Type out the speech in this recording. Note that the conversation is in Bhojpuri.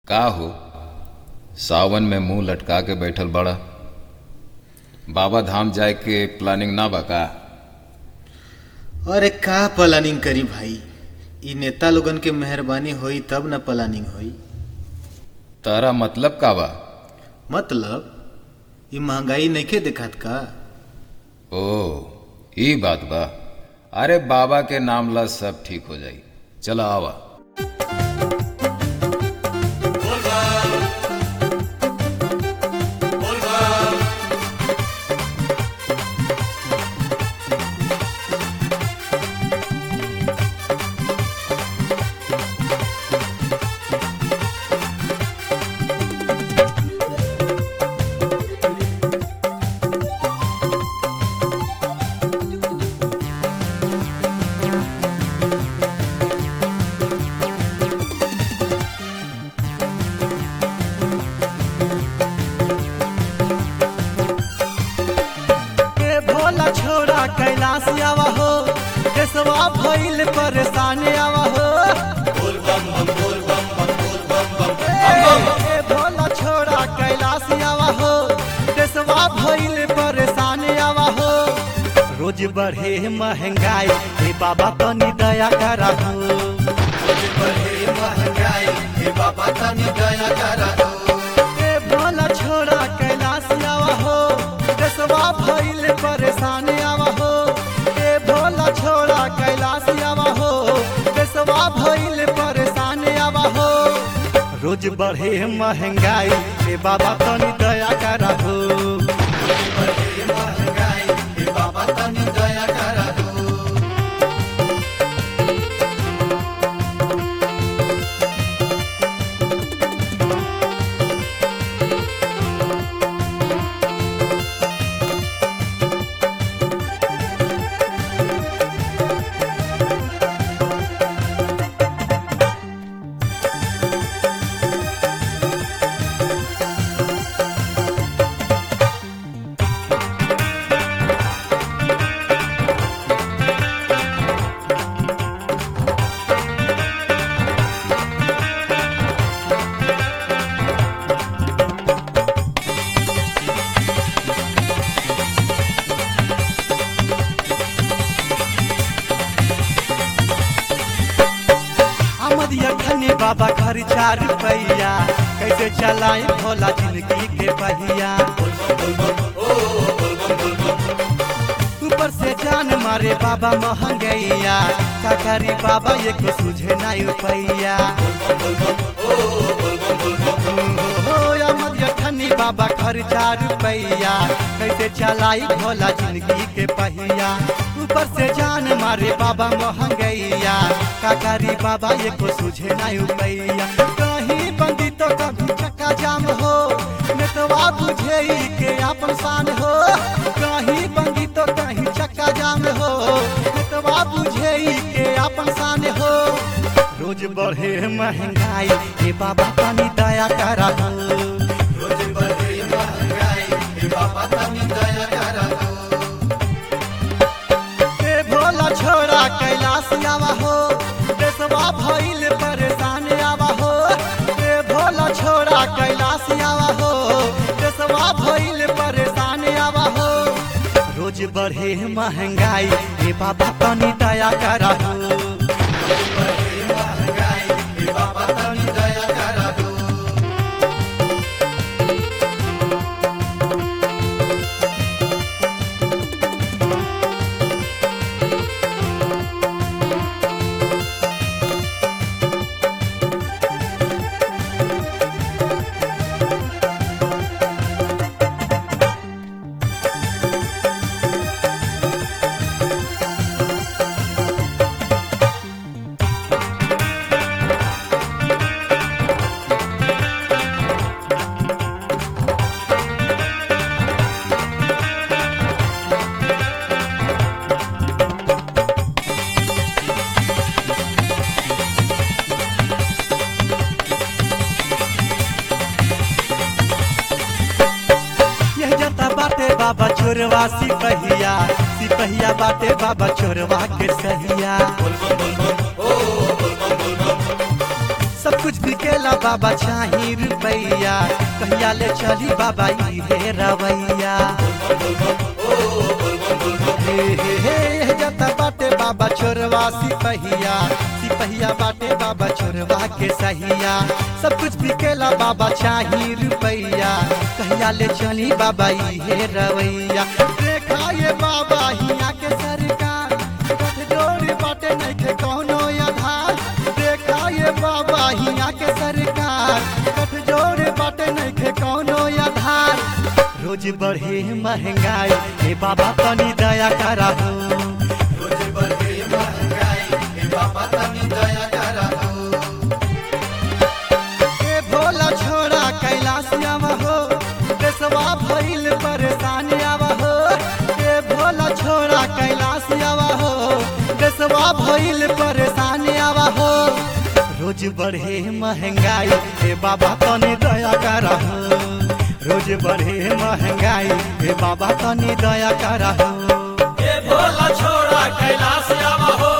का हो सावन में मुंह लटका के बैठल बड़ा बाबा धाम जाए के प्लानिंग ना बा का अरे का प्लानिंग करी भाई इ नेता लोगन के मेहरबानी होई तब न प्लानिंग होई तारा मतलब का बा मतलब इ महंगाई नइखे देखात का ओ ई बात बा अरे बाबा के नाम ला सब ठीक हो जाई चला आवा ए भोला छोरा कैलाश आवा हो केसवा भइल परेशान आवा हो ए, ए भोला छोरा कैलाश आवा हो केसवा भइल परेशान आवा हो रोज बढ़े महंगाई हे बाबा तनी दया करा हो रोज बढ़े महंगाई हे बाबा तनी दया करा हो ए भोला छोरा कैलाश आवा हो देशवा भइल परेशान आवा हो ए भोला छोरा कैलाश आवा हो देशवा भइल परेशान आवा हो रोज बढ़े महंगाई ए बाबा तनी दया करा हो रोज बढ़े महंगाई ए बाबा तनी दया करा हो अमदिया खने बाबा घर चार रुपैया कैसे चलाए भोला जिंदगी के पहिया ऊपर से जान मारे बाबा महंगैया का करी बाबा ये को सुझे नहीं रुपैया हो अमदिया खनी बाबा घर चार रुपैया कैसे चलाई भोला जिंदगी के पहिया ऊपर से जान मारे बाबा महंगैया का करी बाबा ये को सुझे नहीं रुपैया कहीं बंदी तो कभी चक्का जाम हो नेतवा बुझे के अपन शान हो कहीं बंदी तो कहीं चक्का जाम हो नेतवा बुझे के अपन शान हो रोज बढ़े महंगाई हे बाबा तनी दया करा हो रोज बढ़े महंगाई हे बाबा तनी दया करा हो ए भोला छोरा कैलाश आवा हो देशवा भइल परेशान आवा हो ए भोला छोरा कैलाश आवा हो देशवा भइल परेशान आवा हो रोज बढ़े महंगाई हे बाबा तनी दया करा हो रोज बढ़े महंगाई हे बाबा तनी दया करा हो यह जता बाटे बाबा चोरवा सिपहिया सिपहिया बाटे बाबा चोरवा के सहिया सब कुछ बिकेला बाबा चाही रुपैया कहिया ले चली बाबा इहे रवैया हे हे हे जता बाटे बाबा छोरवा सिपहिया सिपहिया बाटे बाबा छोरवा के सहिया सब कुछ बिकेला बाबा चाही रुपैया कहिया ले चली बाबा इहे रवैया देखा ये बाबा हिया के सरकार कठ जोड़ी बाटे नइखे कौनो आधार देखा ये बाबा हिया के सरकार कठ जोड़ी बाटे नइखे कौनो आधार रोज बढ़े महंगाई हे बाबा तनी दया करा हो रोज बढ़े महंगाई हे बाबा तनी दया करा हो ए भोला छोड़ा कैलाश आवा हो देशवा भइल परेशान आवा हो ए भोला छोड़ा कैलाश आवा हो देशवा भइल परेशान आवा हो रोज बढ़े महंगाई हे बाबा तनी दया करा हो रोज बढ़े महंगाई हे बाबा तनी दया करा हो ए भोला छोड़ा कैलाश आवा हो